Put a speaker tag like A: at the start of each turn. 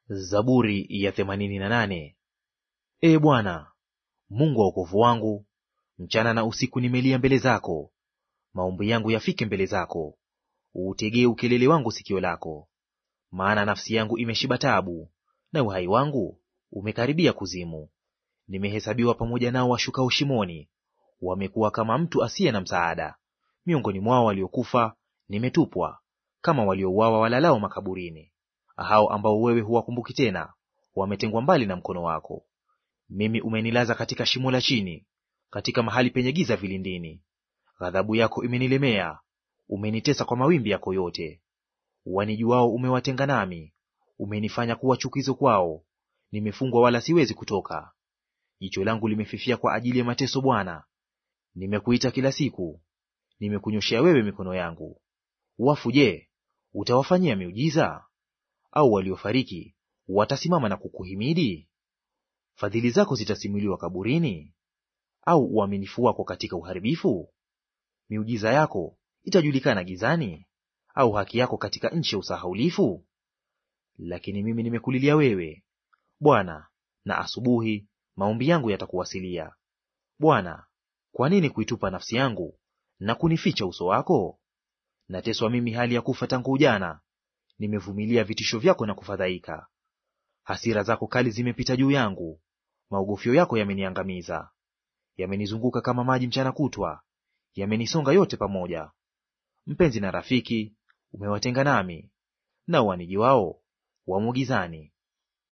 A: Zaburi ya themanini na nane. Ee Bwana Mungu wa wokovu wangu, mchana na usiku nimelia mbele zako. Maombi yangu yafike mbele zako, uutegee ukelele wangu sikio lako. Maana nafsi yangu imeshiba taabu, na uhai wangu umekaribia kuzimu. Nimehesabiwa pamoja nao washukao shimoni, wamekuwa kama mtu asiye na msaada. Miongoni mwao waliokufa nimetupwa, kama waliouawa walalao makaburini. Hao ambao wewe huwakumbuki tena, wametengwa mbali na mkono wako. Mimi umenilaza katika shimo la chini, katika mahali penye giza vilindini. Ghadhabu yako imenilemea, umenitesa kwa mawimbi yako yote. Wanijuao umewatenga nami, umenifanya kuwa chukizo kwao. Nimefungwa wala siwezi kutoka. Jicho langu limefifia kwa ajili ya mateso, Bwana. Nimekuita kila siku, nimekunyoshea wewe mikono yangu. Wafu je, utawafanyia miujiza? Au waliofariki watasimama na kukuhimidi? Fadhili zako zitasimuliwa kaburini, au uaminifu wako katika uharibifu? Miujiza yako itajulikana gizani, au haki yako katika nchi ya usahaulifu? Lakini mimi nimekulilia wewe, Bwana, na asubuhi maombi yangu yatakuwasilia. Bwana, kwa nini kuitupa nafsi yangu na kunificha uso wako? Nateswa mimi hali ya kufa tangu ujana, nimevumilia vitisho vyako na kufadhaika. Hasira zako kali zimepita juu yangu, maogofyo yako yameniangamiza. Yamenizunguka kama maji mchana kutwa, yamenisonga yote pamoja. Mpenzi na rafiki umewatenga nami, nao wanijiwao wamo gizani.